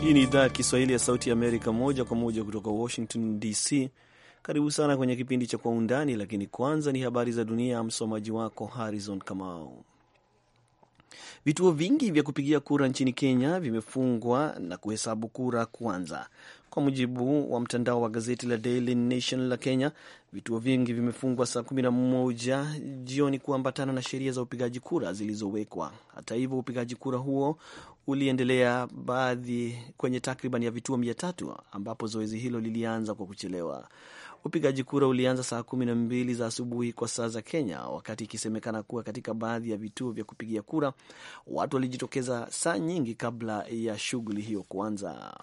Hii ni idhaa ya Kiswahili ya Sauti ya Amerika, moja kwa moja kutoka Washington DC. Karibu sana kwenye kipindi cha Kwa Undani, lakini kwanza ni habari za dunia. Msomaji wako Harrison Kamau. Vituo vingi vya kupigia kura nchini Kenya vimefungwa na kuhesabu kura kuanza. Kwa mujibu wa mtandao wa gazeti la Daily Nation la Kenya, vituo vingi vimefungwa saa kumi na moja jioni kuambatana na sheria za upigaji kura zilizowekwa. Hata hivyo, upigaji kura huo uliendelea baadhi kwenye takriban ya vituo mia tatu ambapo zoezi hilo lilianza kwa kuchelewa. Upigaji kura ulianza saa kumi na mbili za asubuhi kwa saa za Kenya, wakati ikisemekana kuwa katika baadhi ya vituo vya kupigia kura watu walijitokeza saa nyingi kabla ya shughuli hiyo kuanza.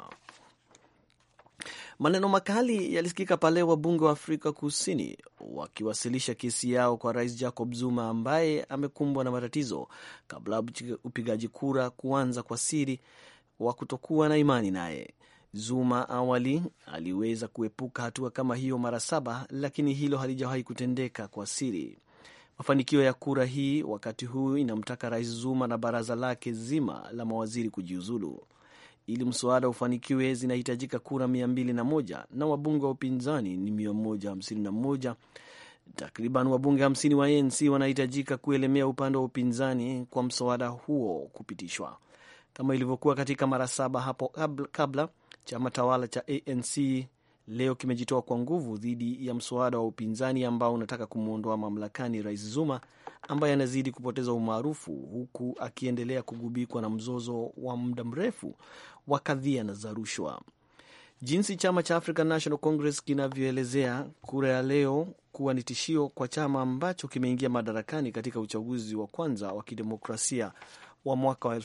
Maneno makali yalisikika pale wabunge wa Afrika Kusini wakiwasilisha kesi yao kwa Rais Jacob Zuma ambaye amekumbwa na matatizo kabla ya upigaji kura kuanza kwa siri wa kutokuwa na imani naye. Zuma awali aliweza kuepuka hatua kama hiyo mara saba, lakini hilo halijawahi kutendeka kwa siri. Mafanikio ya kura hii wakati huu inamtaka Rais Zuma na baraza lake zima la mawaziri kujiuzulu. Ili mswada ufanikiwe, zinahitajika kura mia mbili na moja na wabunge wa upinzani ni mia moja hamsini na moja. Takriban wabunge hamsini wa ANC wanahitajika kuelemea upande wa upinzani kwa mswada huo kupitishwa. Kama ilivyokuwa katika mara saba hapo kabla, chama tawala cha ANC leo kimejitoa kwa nguvu dhidi ya mswada wa upinzani ambao unataka kumwondoa mamlakani Rais Zuma ambaye anazidi kupoteza umaarufu huku akiendelea kugubikwa na mzozo wa muda mrefu wa kadhia na za rushwa. Jinsi chama cha African National Congress kinavyoelezea kura ya leo kuwa ni tishio kwa chama ambacho kimeingia madarakani katika uchaguzi wa kwanza wa kidemokrasia wa mwaka wa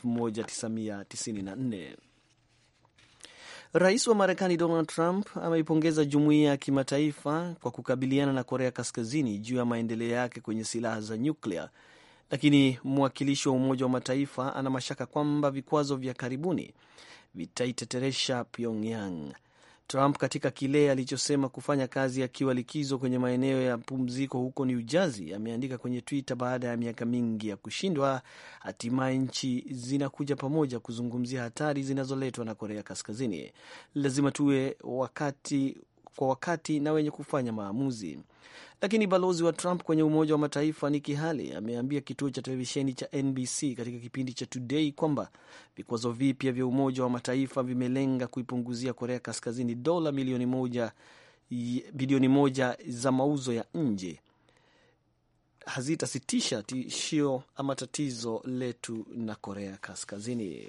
1994. Rais wa Marekani Donald Trump ameipongeza jumuiya ya kimataifa kwa kukabiliana na Korea Kaskazini juu ya maendeleo yake kwenye silaha za nyuklia, lakini mwakilishi wa Umoja wa Mataifa ana mashaka kwamba vikwazo vya karibuni vitaiteteresha Pyongyang. Trump katika kile alichosema kufanya kazi akiwa likizo kwenye maeneo ya pumziko huko New Jersey ameandika kwenye Twitter, baada ya miaka mingi ya kushindwa, hatimaye nchi zinakuja pamoja kuzungumzia hatari zinazoletwa na Korea Kaskazini. Lazima tuwe wakati kwa wakati na wenye kufanya maamuzi. Lakini balozi wa Trump kwenye Umoja wa Mataifa Nikki Haley ameambia kituo cha televisheni cha NBC katika kipindi cha Today kwamba vikwazo vipya vya Umoja wa Mataifa vimelenga kuipunguzia Korea Kaskazini dola milioni moja, bilioni moja za mauzo ya nje hazitasitisha tishio ama tatizo letu na Korea Kaskazini.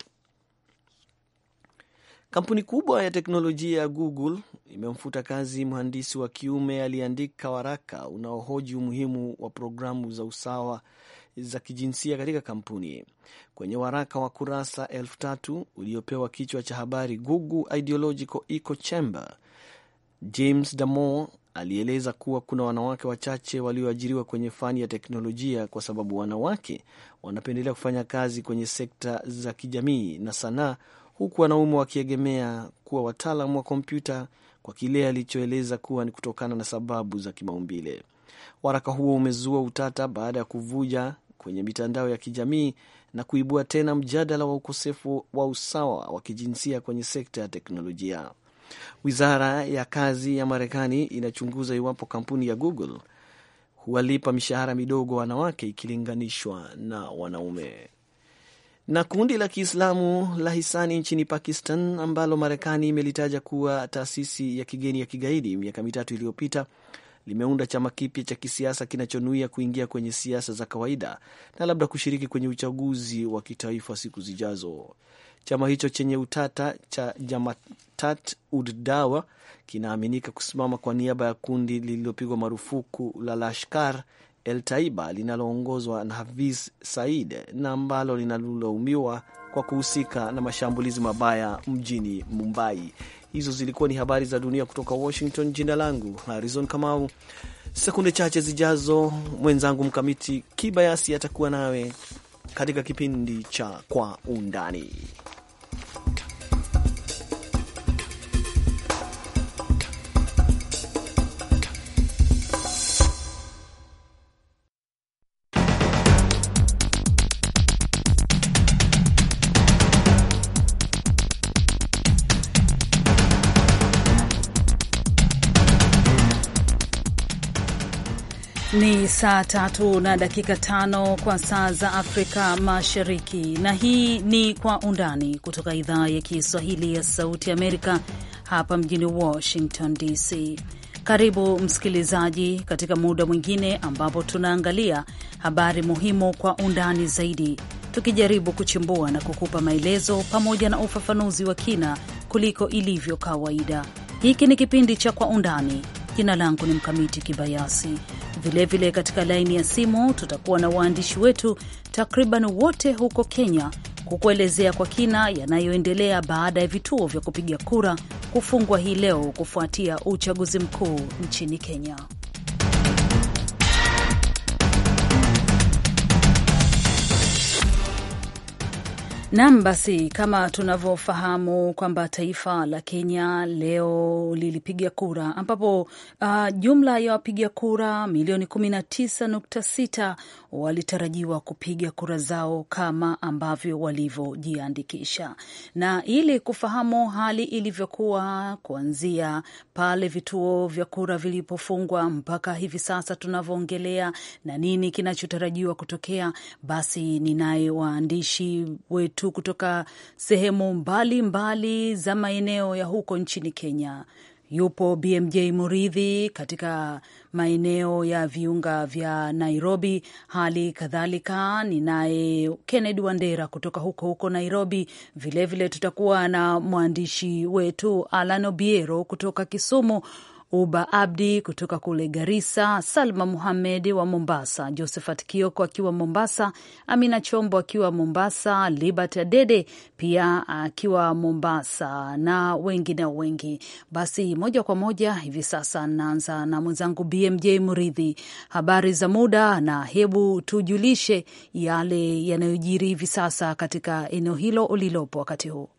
Kampuni kubwa ya teknolojia ya Google imemfuta kazi mhandisi wa kiume aliyeandika waraka unaohoji umuhimu wa programu za usawa za kijinsia katika kampuni. Kwenye waraka wa kurasa elfu tatu uliopewa kichwa cha habari Google Ideological Echo Chamber, James Damore alieleza kuwa kuna wanawake wachache walioajiriwa kwenye fani ya teknolojia kwa sababu wanawake wanapendelea kufanya kazi kwenye sekta za kijamii na sanaa huku wanaume wakiegemea kuwa wataalam wa kompyuta kwa kile alichoeleza kuwa ni kutokana na sababu za kimaumbile. Waraka huo umezua utata baada ya kuvuja kwenye mitandao ya kijamii na kuibua tena mjadala wa ukosefu wa usawa wa kijinsia kwenye sekta ya teknolojia. Wizara ya kazi ya Marekani inachunguza iwapo kampuni ya Google huwalipa mishahara midogo wanawake ikilinganishwa na wanaume na kundi la Kiislamu la hisani nchini Pakistan ambalo Marekani imelitaja kuwa taasisi ya kigeni ya kigaidi miaka mitatu iliyopita limeunda chama kipya cha kisiasa kinachonuia kuingia kwenye siasa za kawaida na labda kushiriki kwenye uchaguzi wa kitaifa siku zijazo. Chama hicho chenye utata cha Jamatat ud Dawa kinaaminika kusimama kwa niaba ya kundi lililopigwa marufuku la Lashkar El Taiba linaloongozwa na Hafiz Said na ambalo linalolaumiwa kwa kuhusika na mashambulizi mabaya mjini Mumbai. Hizo zilikuwa ni habari za dunia kutoka Washington. Jina langu Harrison Kamau. Sekunde chache zijazo, mwenzangu Mkamiti Kibayasi atakuwa nawe katika kipindi cha Kwa Undani. Ni saa tatu na dakika tano kwa saa za Afrika Mashariki, na hii ni Kwa Undani kutoka idhaa ya Kiswahili ya Sauti Amerika hapa mjini Washington DC. Karibu msikilizaji, katika muda mwingine ambapo tunaangalia habari muhimu kwa undani zaidi, tukijaribu kuchimbua na kukupa maelezo pamoja na ufafanuzi wa kina kuliko ilivyo kawaida. Hiki ni kipindi cha Kwa Undani. Jina langu ni Mkamiti Kibayasi. Vilevile vile katika laini ya simu tutakuwa na waandishi wetu takriban wote huko Kenya kukuelezea kwa kina yanayoendelea baada ya vituo vya kupiga kura kufungwa hii leo kufuatia uchaguzi mkuu nchini Kenya. Nam, basi kama tunavyofahamu kwamba taifa la Kenya leo lilipiga kura ambapo uh, jumla ya wapiga kura milioni 19.6 walitarajiwa kupiga kura zao kama ambavyo walivyojiandikisha. Na ili kufahamu hali ilivyokuwa kuanzia pale vituo vya kura vilipofungwa mpaka hivi sasa tunavyoongelea na nini kinachotarajiwa kutokea, basi ninaye waandishi wetu tu kutoka sehemu mbalimbali mbali za maeneo ya huko nchini Kenya. Yupo BMJ Muridhi katika maeneo ya viunga vya Nairobi. Hali kadhalika ninaye Kennedy Wandera kutoka huko huko Nairobi. Vilevile vile tutakuwa na mwandishi wetu Alan Obiero kutoka Kisumu, Uba Abdi kutoka kule Garissa, Salma Muhamed wa Mombasa, Josephat Kioko akiwa Mombasa, Amina Chombo akiwa Mombasa, Libert Adede pia akiwa Mombasa na wengine wengi. Basi moja kwa moja hivi sasa naanza na mwenzangu BMJ Muridhi, habari za muda, na hebu tujulishe yale yanayojiri hivi sasa katika eneo hilo ulilopo wakati huu.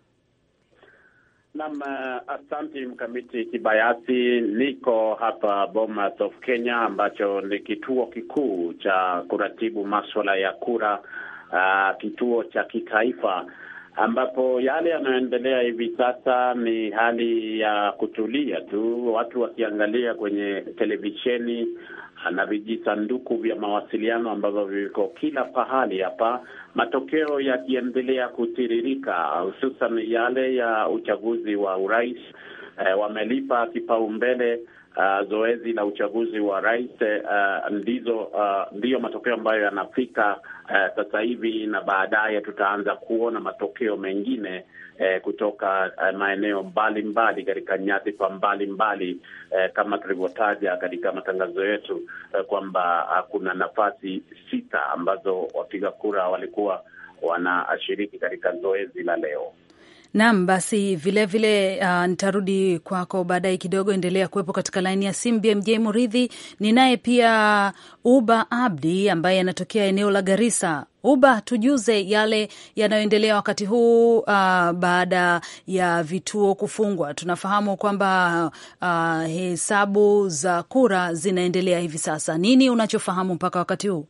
Naam, asante Mkamiti Kibayasi. Niko hapa Bomas of Kenya, ambacho ni kituo kikuu cha kuratibu maswala ya kura, uh, kituo cha kitaifa, ambapo yale yanayoendelea hivi sasa ni hali ya kutulia tu, watu wakiangalia kwenye televisheni na vijisanduku vya mawasiliano ambavyo viko kila pahali hapa, matokeo yakiendelea kutiririka, hususan yale ya uchaguzi wa urais. E, wamelipa kipaumbele uh, zoezi la uchaguzi wa rais uh, ndizo uh, ndiyo matokeo ambayo yanafika uh, sasa hivi, na baadaye tutaanza kuona matokeo mengine Eh, kutoka eh, maeneo mbalimbali katika nyadhifa mbalimbali eh, kama tulivyotaja katika matangazo yetu eh, kwamba kuna nafasi sita ambazo wapiga kura walikuwa wanashiriki katika zoezi la leo. Naam, basi vilevile uh, nitarudi kwako baadaye kidogo. Endelea kuwepo katika laini ya simu BMJ Muridhi. Ninaye pia Uba Abdi ambaye anatokea eneo la Garissa. Uba, tujuze yale yanayoendelea wakati huu uh, baada ya vituo kufungwa. Tunafahamu kwamba uh, hesabu za kura zinaendelea hivi sasa. Nini unachofahamu mpaka wakati huu?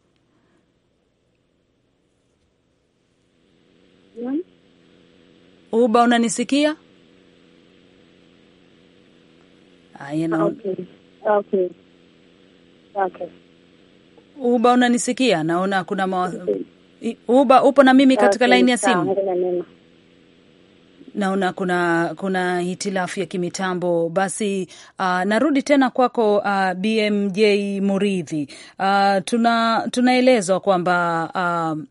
Uba, unanisikia? Aya, na... Okay. Okay. Okay. Uba, unanisikia? Naona kuna mawa... Uba, upo na mimi katika Okay, laini ya sawa, simu. ngoja neno. Naona kuna kuna hitilafu ya kimitambo. Basi uh, narudi tena kwako uh, BMJ Muridhi. Uh, tuna tunaelezwa kwamba uh,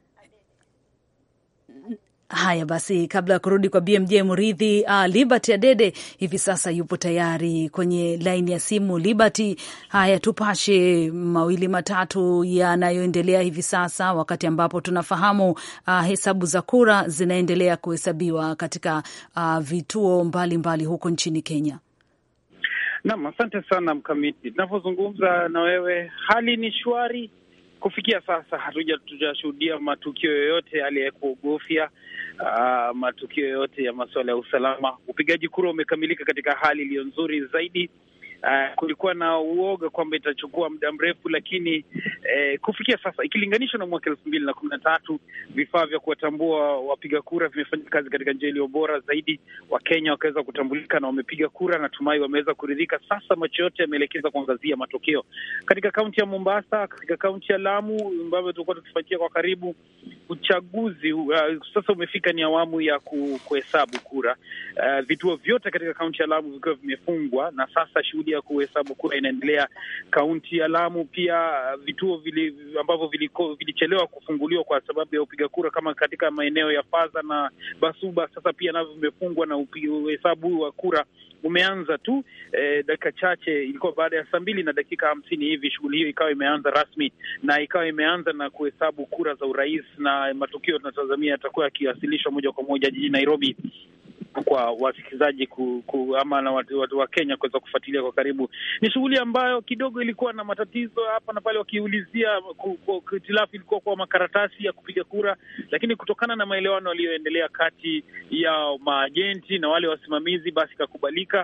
Haya basi, kabla ya kurudi kwa BMJ Muridhi, uh, Liberty Adede hivi sasa yupo tayari kwenye laini ya simu. Liberty, haya, tupashe mawili matatu yanayoendelea hivi sasa, wakati ambapo tunafahamu uh, hesabu za kura zinaendelea kuhesabiwa katika uh, vituo mbalimbali mbali huko nchini Kenya. Naam, asante sana Mkamiti. Tunavyozungumza na wewe, hali ni shwari kufikia sasa. Hatuja tujashuhudia matukio yoyote yale ya kuogofya, uh, matukio yoyote ya masuala ya usalama. Upigaji kura umekamilika katika hali iliyo nzuri zaidi. Uh, kulikuwa na uoga kwamba itachukua muda mrefu, lakini eh, kufikia sasa ikilinganishwa na mwaka elfu mbili na kumi na tatu vifaa vya kuwatambua wapiga kura vimefanya kazi katika njia iliyo bora zaidi. Wakenya wakaweza kutambulika na wamepiga kura, natumai wameweza kuridhika. Sasa macho yote yameelekeza kuangazia matokeo katika kaunti ya Mombasa, katika kaunti ya Lamu ambavyo tulikuwa tukifuatia kwa karibu uchaguzi. Uh, sasa umefika ni awamu ya kuhesabu kura. Uh, vituo vyote katika kaunti ya Lamu vikiwa vimefungwa na sasa shughuli ya kuhesabu kura inaendelea. Kaunti ya Lamu pia vituo vili, ambavyo vilichelewa kufunguliwa kwa sababu ya upiga kura kama katika maeneo ya Faza na Basuba, sasa pia navyo vimefungwa na uhesabu wa kura umeanza tu eh, dakika chache, ilikuwa baada ya saa mbili na dakika hamsini hivi, shughuli hiyo ikawa imeanza rasmi na ikawa imeanza na kuhesabu kura za urais, na matokeo tunatazamia yatakuwa yakiwasilishwa moja kwa moja jijini Nairobi kwa wasikilizaji ku, ku, ama na watu, watu wa Kenya kuweza kufuatilia kwa karibu. Ni shughuli ambayo kidogo ilikuwa na matatizo hapa na pale, wakiulizia hitilafu ilikuwa kwa makaratasi ya kupiga kura, lakini kutokana na maelewano yaliyoendelea kati ya maajenti na wale wasimamizi, basi ikakubalika.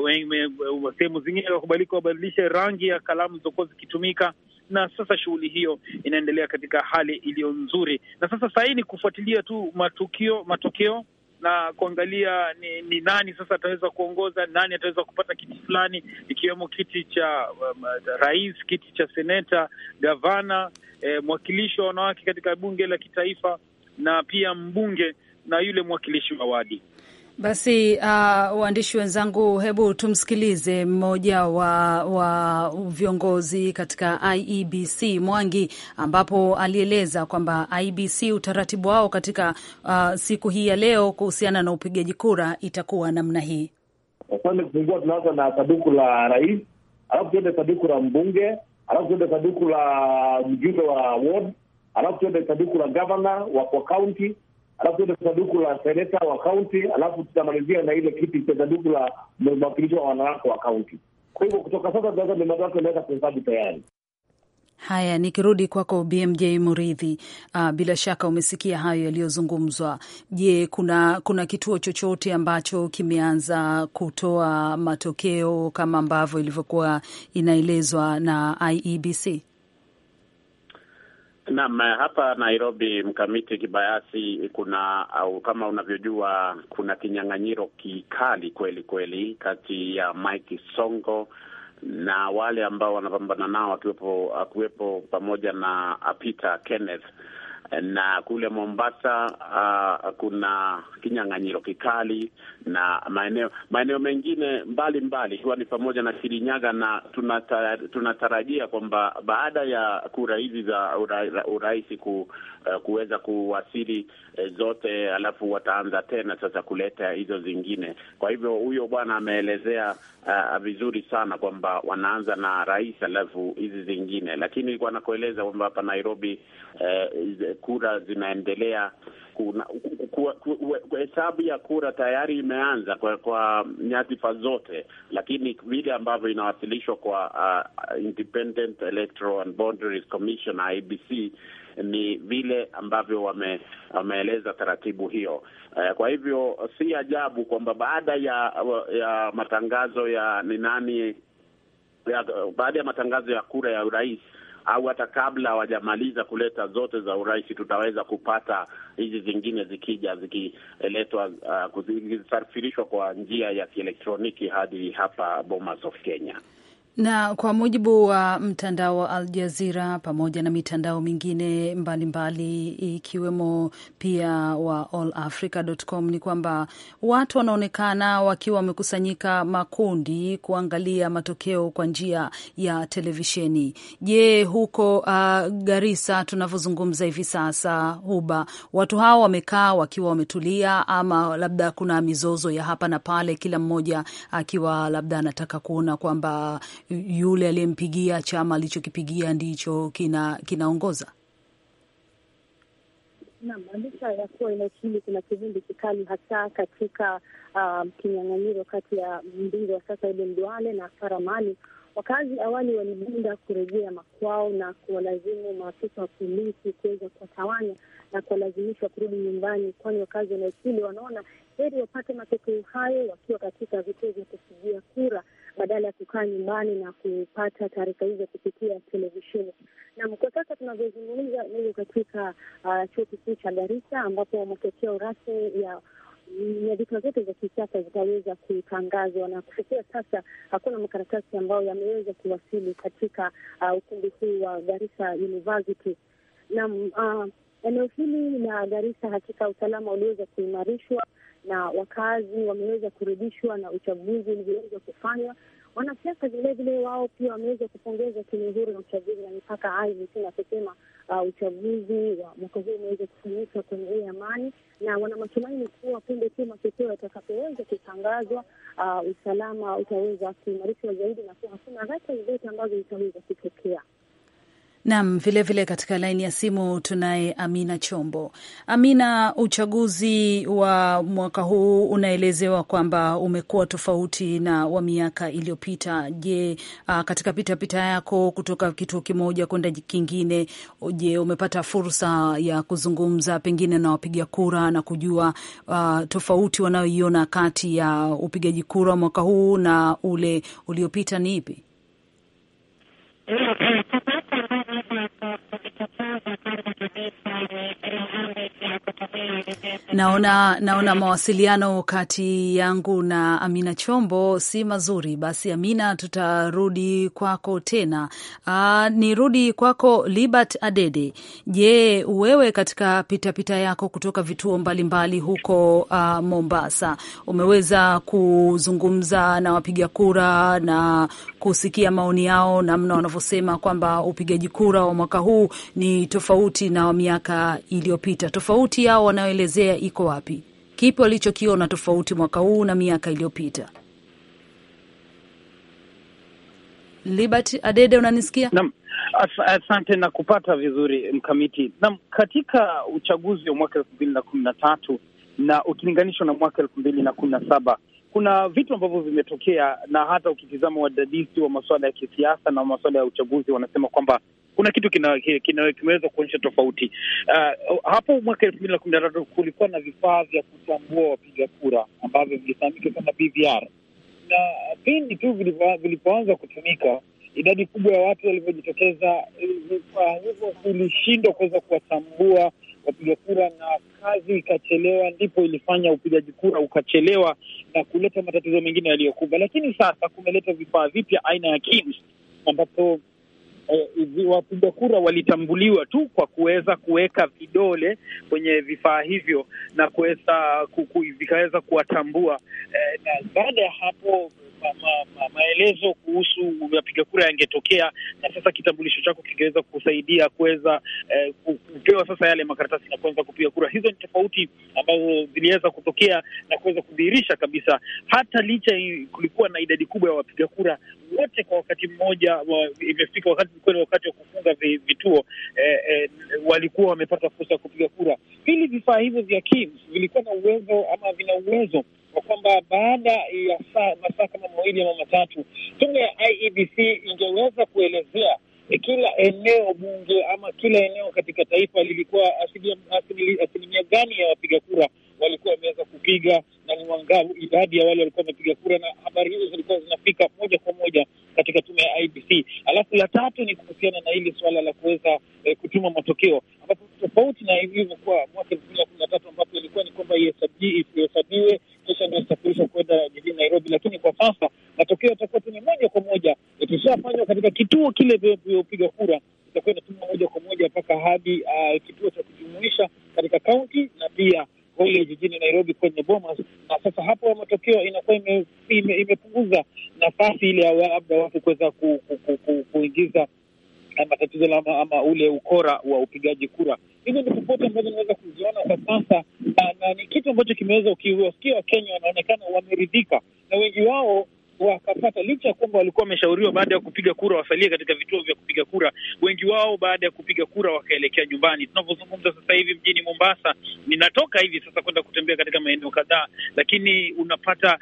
Sehemu zingine ikakubalika wabadilishe rangi ya kalamu zilizokuwa zikitumika na sasa shughuli hiyo inaendelea katika hali iliyo nzuri, na sasa saa hii ni kufuatilia tu matukio matokeo na kuangalia ni, ni nani sasa ataweza kuongoza, nani ataweza kupata kiti fulani, ikiwemo kiti cha um, rais, kiti cha seneta, gavana, eh, mwakilishi wa wanawake katika bunge la kitaifa na pia mbunge na yule mwakilishi wa wadi. Basi uh, waandishi wenzangu, hebu tumsikilize mmoja wa, wa viongozi katika IEBC Mwangi, ambapo alieleza kwamba IEBC utaratibu wao katika uh, siku hii ya leo kuhusiana na upigaji kura itakuwa namna hii. Asante. Kufungua, tunaanza na sanduku la rais, alafu tuende sanduku la mbunge, alafu tuende sanduku la mjumbe wa ward, alafu tuende sanduku la gavana wa kwa kaunti alafu tuende sanduku la seneta wa kaunti, alafu tutamalizia na ile kiti cha sanduku la mwakilishi wa wanawake wa kaunti. Kwa hivyo kutoka sasa tunaweza mimazo yake inaweza kuhesabu tayari. Haya, nikirudi kwako BMJ Muridhi, uh, bila shaka umesikia hayo yaliyozungumzwa. Je, kuna kuna kituo chochote ambacho kimeanza kutoa matokeo kama ambavyo ilivyokuwa inaelezwa na IEBC? Naam, hapa Nairobi, mkamiti kibayasi, kuna au kama unavyojua, kuna kinyang'anyiro kikali kweli kweli kati ya Mike Songo na wale ambao wanapambana nao akiwepo akiwepo pamoja na Peter Kenneth na kule Mombasa uh, kuna kinyang'anyiro kikali na maeneo maeneo mengine mbalimbali ikiwa ni pamoja na Kirinyaga, na tunatarajia kwamba baada ya kura hizi za ura, urais ku, uh, kuweza kuwasili uh, zote, alafu wataanza tena sasa kuleta hizo zingine. Kwa hivyo huyo bwana ameelezea uh, vizuri sana kwamba wanaanza na rais alafu hizi zingine, lakini ilikuwa nakueleza kwamba hapa Nairobi uh, kura zinaendelea. Hesabu ya kura tayari imeanza kwa, kwa nyadhifa zote, lakini vile ambavyo inawasilishwa kwa uh, Independent Electoral and Boundaries Commission IEBC ni vile ambavyo wame, wameeleza taratibu hiyo. Uh, kwa hivyo si ajabu kwamba baada ya ya matangazo ya ni nani ya, baada ya matangazo ya kura ya urais au hata kabla hawajamaliza kuleta zote za urais, tutaweza kupata hizi zingine zikija zikiletwa, uh, zikisafirishwa kwa njia ya kielektroniki hadi hapa Bomas of Kenya na kwa mujibu wa mtandao wa Al Jazira pamoja na mitandao mingine mbalimbali ikiwemo pia wa allafrica.com ni kwamba watu wanaonekana wakiwa wamekusanyika makundi kuangalia matokeo kwa njia ya televisheni. Je, huko uh, Garissa tunavyozungumza hivi sasa, Huba, watu hao wamekaa wakiwa wametulia, ama labda kuna mizozo ya hapa na pale, kila mmoja akiwa labda anataka kuona kwamba yule aliyempigia chama alichokipigia ndicho kina kinaongoza. Naam, licha ya kuwa eneo hili kuna kivumbi kikali hasa katika um, kinyang'anyiro kati ya mbunge wa sasa Aden Duale na Sara Mali. Wakazi awali walibunda kurejea makwao na kuwalazimu maafisa wa polisi kuweza kuwatawanya na kuwalazimisha kurudi nyumbani, kwani wakazi wa eneo hili wanaona heri wapate matokeo hayo wakiwa katika vituo vya kupigia kura badala ya kukaa nyumbani na kupata taarifa hizo kupitia televisheni. Na kwa sasa tunavyozungumza, niko katika uh, chuo kikuu cha Garissa ambapo matokeo rasmi ya nyadhifa zote za kisiasa zitaweza kutangazwa, na kufikia sasa hakuna makaratasi ambayo yameweza kuwasili katika uh, ukumbi huu wa Garissa University. Na uh, eneo hili la Garissa hakika usalama uliweza kuimarishwa na wakazi wameweza kurudishwa na uchaguzi ulivyoweza kufanywa. Wanasiasa vilevile wao pia wameweza kupongeza tume huru ya uchaguzi na mipaka IEBC na kusema uh, uchaguzi wa mwaka huu umeweza kufanyika kwenye amani, na wana matumaini kuwa punde tu matokeo yatakapoweza kutangazwa, uh, usalama utaweza kuimarishwa zaidi na kuwa hakuna ghasia zozote ambazo zitaweza kutokea. Nam, vilevile katika laini ya simu tunaye Amina Chombo. Amina, uchaguzi wa mwaka huu unaelezewa kwamba umekuwa tofauti na wa miaka iliyopita. Je, uh, katika pitapita yako kutoka kituo kimoja kwenda kingine, je, umepata fursa ya kuzungumza pengine na wapiga kura na kujua uh, tofauti wanayoiona kati ya upigaji kura mwaka huu na ule uliopita ni ipi? Naona naona mawasiliano kati yangu na Amina Chombo si mazuri. Basi Amina, tutarudi kwako tena. Aa, nirudi kwako Libert Adede. Je, wewe katika pitapita pita yako kutoka vituo mbalimbali mbali huko uh, Mombasa umeweza kuzungumza na wapiga kura na kusikia maoni yao, namna wanavyosema kwamba upigaji kura wa mwaka huu ni tofauti na wa miaka iliyopita. Tofauti yao wanaoelezea iko wapi? Kipi walichokiona tofauti mwaka huu na miaka iliyopita? Libert Adede, unanisikia? Naam, asante na kupata vizuri mkamiti. Naam, katika uchaguzi wa mwaka elfu mbili na kumi na tatu na ukilinganishwa na mwaka elfu mbili na kumi na saba kuna vitu ambavyo vimetokea, na hata ukitizama wadadisi wa masuala ya kisiasa na masuala ya uchaguzi wanasema kwamba kuna kitu kina, kina, kimeweza kuonyesha tofauti. Uh, hapo mwaka elfu mbili na kumi na tatu kulikuwa na vifaa vya kutambua wapiga kura ambavyo vilifahamika kama BVR, na pindi tu vilipoanza kutumika idadi kubwa ya watu walivyojitokeza, vifaa hivyo vilishindwa kuweza kuwatambua wapiga kura na kazi ikachelewa, ndipo ilifanya upigaji kura ukachelewa na kuleta matatizo mengine yaliyokuba. Lakini sasa kumeleta vifaa vipya aina ya KIMS ambapo eh, wapiga kura walitambuliwa tu kwa kuweza kuweka vidole kwenye vifaa hivyo na kuweza vikaweza kuwatambua eh, na baada ya hapo ma, ma, ma, maelezo kuhusu wapiga kura yangetokea, na sasa kitambulisho chako kingeweza kusaidia kuweza eh, kupewa sasa yale makaratasi na kuweza kupiga kura. Hizo ni tofauti ambazo ziliweza kutokea na kuweza kudhihirisha kabisa, hata licha kulikuwa na idadi kubwa ya wapiga kura wote kwa wakati mmoja wa, imefika wakati kweli wakati wa kufunga vituo eh, eh, walikuwa wamepata fursa ya kupiga kura. Pili, vifaa hivyo vya KIMS vilikuwa na uwezo ama vina uwezo kwa kwamba baada ya saa masaa kama mawili ama matatu, tume ya IEBC ingeweza kuelezea kila eneo bunge ama kila eneo katika taifa lilikuwa asilimia gani ya wapiga kura walikuwa wameweza kupiga na ni wangapi, idadi ya wale walikuwa wamepiga kura, na habari hizo zilikuwa zinafika moja kwa moja katika tume ya IBC. Alafu la tatu ni kuhusiana na hili suala la kuweza eh, kutuma matokeo, ambapo tofauti na ilivyokuwa mwaka elfu mbili na kumi na tatu ambapo ilikuwa ni kwamba ihesabiwe kisha ndio isafirishwa kwenda jijini Nairobi, lakini kwa sasa matokeo yatakuwa tu ni moja kwa moja ikishafanywa katika kituo kile vya upiga kura, itakuwa inatumwa moja kwa moja mpaka hadi uh, kituo cha kujumuisha katika kaunti na pia kule jijini Nairobi kwenye Bomas, na sasa hapo matokeo inakuwa ime, ime, imepunguza nafasi ile ya labda watu kuweza ku, ku, ku, ku, kuingiza matatizo ama, ama ule ukora wa upigaji kura. Hizo ni tofauti ambazo naweza kuziona kwa sasa, na, na ni kitu ambacho kimeweza ukiwasikia Wakenya wanaonekana wameridhika na wengi wao wakapata licha ya kwamba walikuwa wameshauriwa baada ya kupiga kura wasalie katika vituo vya kupiga kura. Wengi wao baada ya kupiga kura wakaelekea nyumbani. Tunavyozungumza sasa hivi mjini Mombasa, ninatoka hivi sasa kwenda kutembea katika maeneo kadhaa, lakini unapata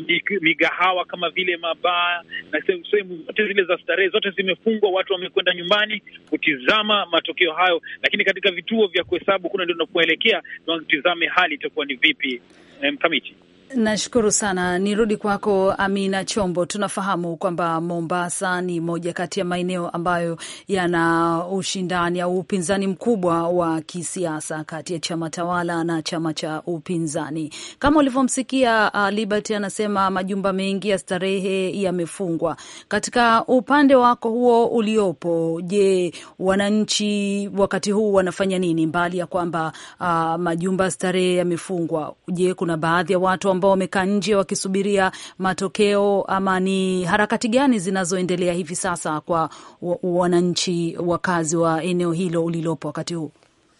migahawa kama vile mabaa na sehemu zote zile za starehe zote zimefungwa. Watu wamekwenda nyumbani kutizama matokeo hayo, lakini katika vituo vya kuhesabu kuna ndio tunapoelekea, tutizame hali itakuwa ni vipi. Mkamiti Nashukuru sana. Nirudi kwako Amina Chombo. Tunafahamu kwamba Mombasa ni moja kati ya maeneo ambayo yana ushindani au upinzani mkubwa wa kisiasa kati ya chama tawala na chama cha upinzani. Kama ulivyomsikia uh, Liberty anasema majumba mengi ya starehe yamefungwa. Katika upande wako huo uliopo, je, wananchi wakati huu wanafanya nini mbali ya kwamba uh, majumba ya starehe yamefungwa? Je, kuna baadhi ya watu ambao wamekaa nje wakisubiria matokeo ama ni harakati gani zinazoendelea hivi sasa kwa wananchi wakazi wa eneo hilo ulilopo wakati huu?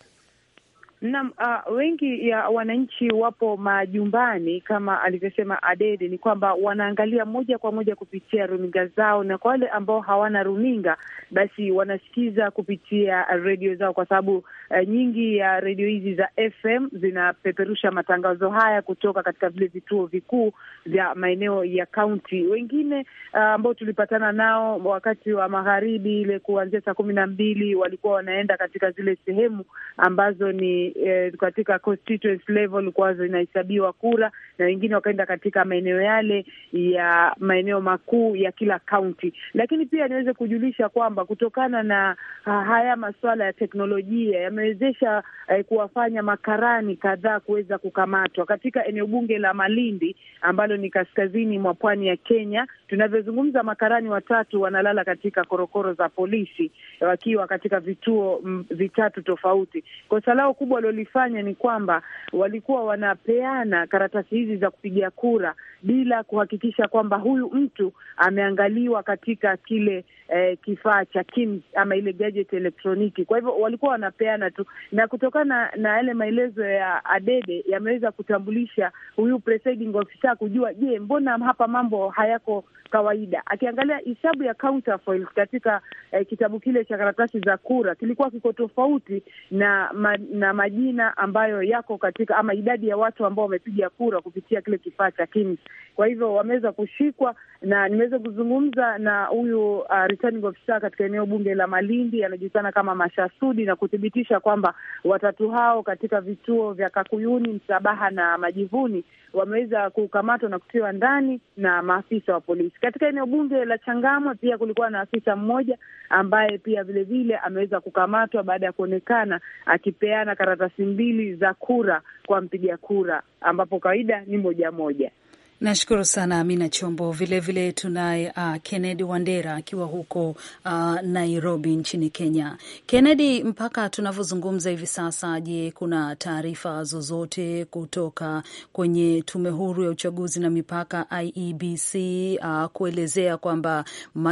Naam, uh, wengi ya wananchi wapo majumbani kama alivyosema Adede, ni kwamba wanaangalia moja kwa moja kupitia runinga zao, na kwa wale ambao hawana runinga basi wanasikiza kupitia redio zao, kwa sababu uh, nyingi ya redio hizi za FM zinapeperusha matangazo haya kutoka katika vile vituo vikuu vya maeneo ya kaunti. Wengine uh, ambao tulipatana nao wakati wa magharibi ile kuanzia saa kumi na mbili walikuwa wanaenda katika zile sehemu ambazo ni Eh, katika constituency level kwa zinahesabiwa kura na wengine wakaenda katika maeneo yale ya maeneo makuu ya kila kaunti. Lakini pia niweze kujulisha kwamba kutokana na ha, haya masuala ya teknolojia yamewezesha eh, kuwafanya makarani kadhaa kuweza kukamatwa katika eneo bunge la Malindi ambalo ni kaskazini mwa pwani ya Kenya. Tunavyozungumza, makarani watatu wanalala katika korokoro za polisi wakiwa katika vituo m, vitatu tofauti. Kosa lao kubwa walilofanya ni kwamba walikuwa wanapeana karatasi hizi za kupigia kura bila kuhakikisha kwamba huyu mtu ameangaliwa katika kile eh, kifaa cha KIMS ama ile gadget elektroniki. Kwa hivyo walikuwa wanapeana tu, na kutokana na yale maelezo ya Adede yameweza kutambulisha huyu presiding officer kujua, je, mbona hapa mambo hayako kawaida. Akiangalia hisabu ya counterfoil katika eh, kitabu kile cha karatasi za kura kilikuwa kiko tofauti na ma, na majina ambayo yako katika ama idadi ya watu ambao wamepiga kura kupitia kile kifaa cha KIMS. Kwa hivyo wameweza kushikwa, na nimeweza kuzungumza na huyu uh, returning officer katika eneo bunge la Malindi, anajulikana kama Mashasudi, na kuthibitisha kwamba watatu hao katika vituo vya Kakuyuni, Msabaha na Majivuni wameweza kukamatwa na kutiwa ndani na maafisa wa polisi. Katika eneo bunge la Changamwe pia kulikuwa na afisa mmoja ambaye pia vilevile ameweza kukamatwa baada ya kuonekana akipeana karatasi mbili za kura kwa mpiga kura, ambapo kawaida ni moja moja. Nashukuru sana Amina Chombo. Vilevile tunaye uh, Kennedy Wandera akiwa huko uh, Nairobi nchini Kenya. Kennedy, mpaka tunavyozungumza hivi sasa, je, kuna taarifa zozote kutoka kwenye tume huru ya uchaguzi na mipaka IEBC uh, kuelezea kwamba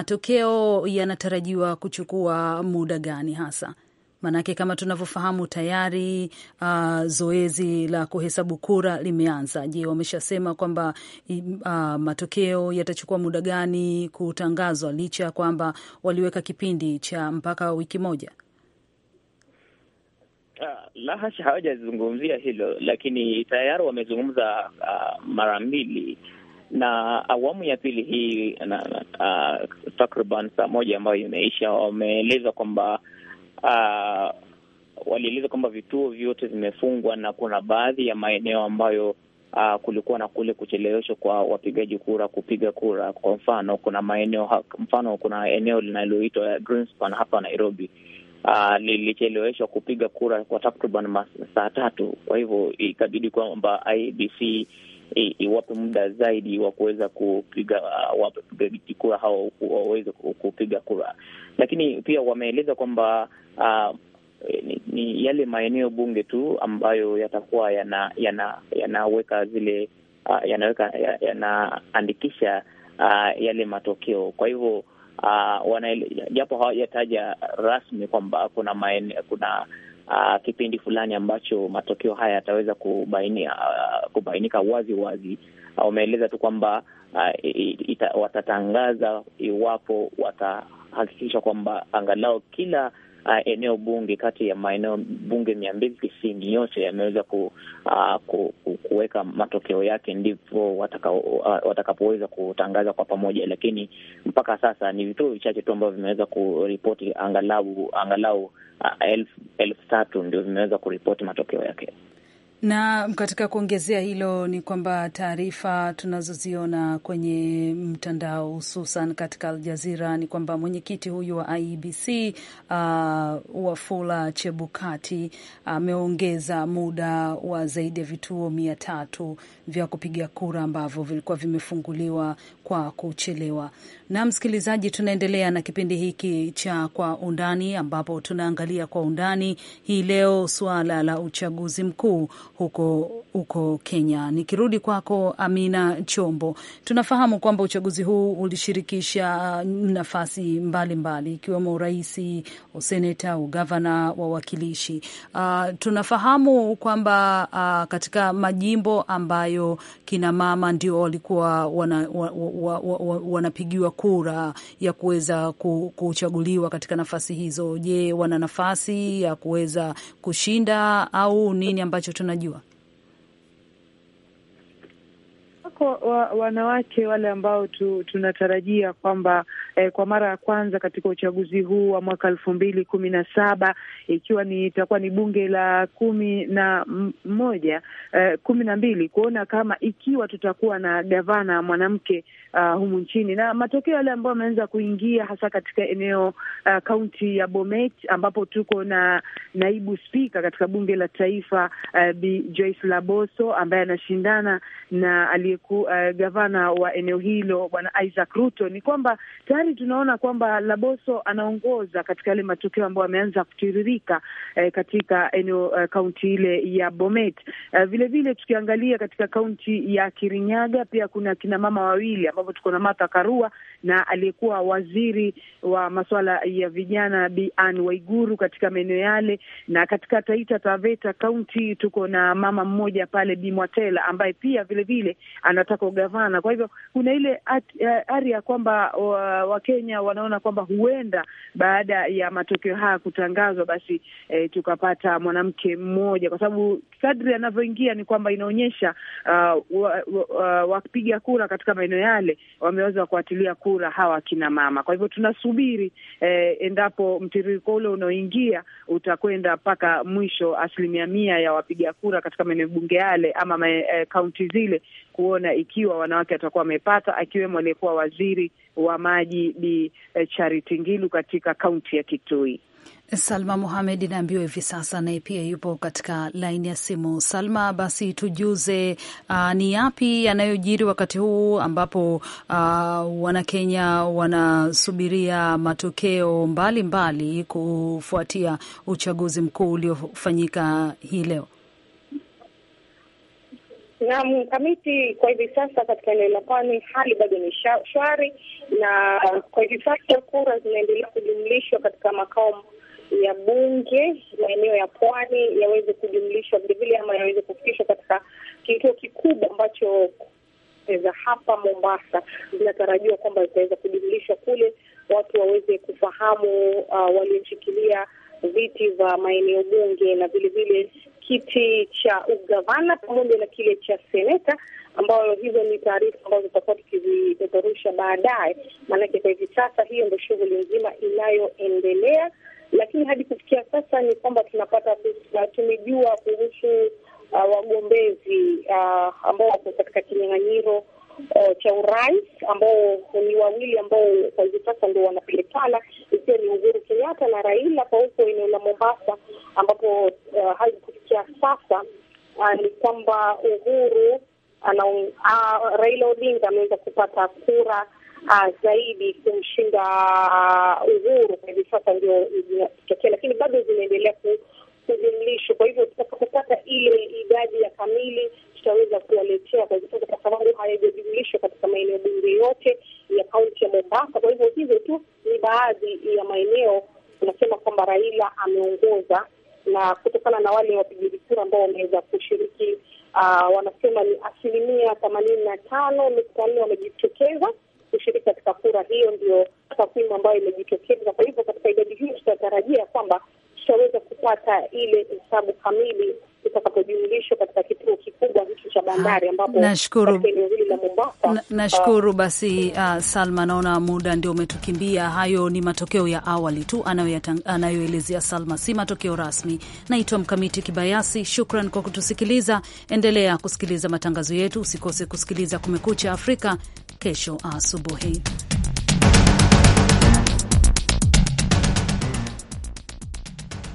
matokeo yanatarajiwa kuchukua muda gani hasa? Maanake kama tunavyofahamu tayari uh, zoezi la kuhesabu kura limeanza. Je, wameshasema kwamba uh, matokeo yatachukua muda gani kutangazwa, licha ya kwamba waliweka kipindi cha mpaka wiki moja? Uh, la hasha, hawajazungumzia hilo, lakini tayari wamezungumza uh, mara mbili na awamu ya pili hii na, uh, takriban saa moja ambayo imeisha, wameeleza kwamba Uh, walieleza kwamba vituo vyote vimefungwa na kuna baadhi ya maeneo ambayo uh, kulikuwa na kule kucheleweshwa kwa wapigaji kura kupiga kura. Kwa mfano, kuna maeneo mfano, kuna eneo linaloitwa Greenspan hapa Nairobi uh, lilicheleweshwa kupiga kura kwa takriban saa tatu. Kwa hivyo ikabidi kwamba IEBC iwape muda zaidi wa kuweza kupiga uh, wapigaji kura hao waweze kupiga kura, lakini pia wameeleza kwamba uh, ni, ni yale maeneo bunge tu ambayo yatakuwa yana yanaweka yana zile uh, yanaweka yanaandikisha uh, yale matokeo. Kwa hivyo uh, japo hawajataja rasmi kwamba kuna maeneo kuna Uh, kipindi fulani ambacho matokeo haya yataweza kubainia uh, kubainika wazi wazi. Wameeleza uh, tu kwamba uh, watatangaza iwapo watahakikisha kwamba angalau kila uh, eneo bunge kati ya maeneo bunge mia mbili tisini yote yameweza ku, uh, ku, ku, kuweka matokeo yake, ndipo watakapoweza uh, kutangaza kwa pamoja. Lakini mpaka sasa ni vituo vichache tu ambavyo vimeweza kuripoti angalau angalau Uh, elfu elfu tatu ndio vimeweza kuripoti matokeo yake. Na katika kuongezea hilo ni kwamba taarifa tunazoziona kwenye mtandao hususan katika Aljazira ni kwamba mwenyekiti huyu wa IEBC uh, Wafula Chebukati ameongeza uh, muda wa zaidi ya vituo mia tatu vya kupiga kura ambavyo vilikuwa vimefunguliwa kwa kuchelewa. Na msikilizaji, tunaendelea na kipindi hiki cha Kwa Undani ambapo tunaangalia kwa undani hii leo suala la uchaguzi mkuu huko huko Kenya. Nikirudi kwako Amina Chombo, tunafahamu kwamba uchaguzi huu ulishirikisha nafasi mbalimbali ikiwemo urais, useneta, ugavana, wawakilishi. Uh, tunafahamu kwamba uh, katika majimbo ambayo kina mama ndio walikuwa wanapigiwa wana, wana, wana kura ya kuweza kuchaguliwa katika nafasi hizo. Je, wana nafasi ya kuweza kushinda au nini ambacho tunajua? Wako wa, wanawake wale ambao tu, tunatarajia kwamba eh, kwa mara ya kwanza katika uchaguzi huu wa mwaka elfu mbili kumi na saba ikiwa ni itakuwa ni bunge la kumi na moja eh, kumi na mbili kuona kama ikiwa tutakuwa na gavana mwanamke uh, humu nchini na matokeo yale ambayo ameanza kuingia hasa katika eneo kaunti uh, ya Bomet ambapo tuko na naibu spika katika bunge la taifa uh, Bi Joyce Laboso ambaye anashindana na aliyeku uh, gavana wa eneo hilo bwana Isaac Ruto, ni kwamba tayari tunaona kwamba Laboso anaongoza katika yale matokeo ambayo ameanza kutiririka uh, katika eneo kaunti uh, ile ya Bomet. Uh, vile vile tukiangalia katika kaunti ya Kirinyaga pia kuna kina mama wawili ambapo tuko na Martha Karua na aliyekuwa waziri wa masuala ya vijana Bi Anne Waiguru katika maeneo yale, na katika Taita Taveta kaunti tuko na mama mmoja pale Bi Mwatela ambaye pia vile vile anataka ugavana. Kwa hivyo kuna ile ari ya kwamba Wakenya wa wanaona kwamba huenda baada ya matokeo haya kutangazwa, basi eh, tukapata mwanamke mmoja, kwa sababu kadri anavyoingia ni kwamba inaonyesha uh, wapiga wa, wa kura katika maeneo yale wameweza kuatilia kura hawa akina mama. Kwa hivyo tunasubiri eh, endapo mtiririko ule unaoingia utakwenda mpaka mwisho, asilimia mia ya wapiga kura katika maeneo bunge yale ama kaunti eh, zile, kuona ikiwa wanawake watakuwa wamepata, akiwemo aliyekuwa waziri wa maji Bi eh, Charity Ngilu katika kaunti ya Kitui. Salma Muhamed naambiwa hivi sasa naye pia yupo katika laini ya simu. Salma, basi tujuze, uh, ni yapi yanayojiri wakati huu ambapo uh, Wanakenya wanasubiria matokeo mbalimbali mbali kufuatia uchaguzi mkuu uliofanyika hii leo? Naam, Kamiti, kwa hivi sasa katika eneo la pwani hali bado ni shwari, na kwa hivi sasa kura zinaendelea kujumlishwa katika makao ya bunge maeneo ya pwani yaweze kujumlishwa vilevile ama yaweze kufikishwa katika kituo kikubwa ambacho za hapa Mombasa zinatarajiwa kwamba zitaweza kujumlishwa kule, watu waweze kufahamu uh, walioshikilia viti vya maeneo bunge na vilevile kiti cha ugavana pamoja na kile cha seneta, ambayo hizo ni taarifa ambazo tutakuwa tukizipeperusha baadaye, maanake kwa hivi sasa hiyo ndio shughuli nzima inayoendelea lakini hadi kufikia sasa ni kwamba tunapata tumejua kuhusu uh, wagombezi uh, ambao wako katika kinyang'anyiro uh, cha urais ambao ni wawili ambao kwa hivi sasa ndio wanapelekana, ikiwa ni Uhuru Kenyatta na Raila kwa huko eneo la Mombasa, ambapo uh, hadi kufikia sasa uh, ni kwamba Uhuru ana uh, Raila Odinga ameweza kupata kura Uh, zaidi kumshinda uh, Uhuru kwa hivi sasa ndio zinatokea, lakini bado zinaendelea kujumlishwa. Kwa hivyo tutakapopata ile idadi ya kamili tutaweza kuwaletea kwa hivi sasa, kwa sababu hayajajumlishwa katika maeneo bunge yote ya kaunti ya Mombasa. Kwa hivyo hivyo tu ni baadhi ya maeneo tunasema kwamba Raila ameongoza, na kutokana na wale wapigaji kura ambao wameweza kushiriki, uh, wanasema ni asilimia themanini na tano nukta nne wamejitokeza kushiriki katika kura hiyo. Ndio takwimu ambayo imejitokeza. Kwa hivyo katika idadi hiyo tutatarajia kwamba tutaweza kupata ile hesabu kamili zitakapojumlishwa katika kituo kikubwa hicho cha bandari ambapo Nashukuru. katika eneo hili la Mombasa Na- Nashukuru basi. Uh, Salma, naona muda ndio umetukimbia. Hayo ni matokeo ya awali tu anayoyatang- anayoelezea Salma, si matokeo rasmi. Naitwa Mkamiti Kibayasi, shukran kwa kutusikiliza. Endelea kusikiliza matangazo yetu, usikose kusikiliza Kumekucha Afrika kesho asubuhi.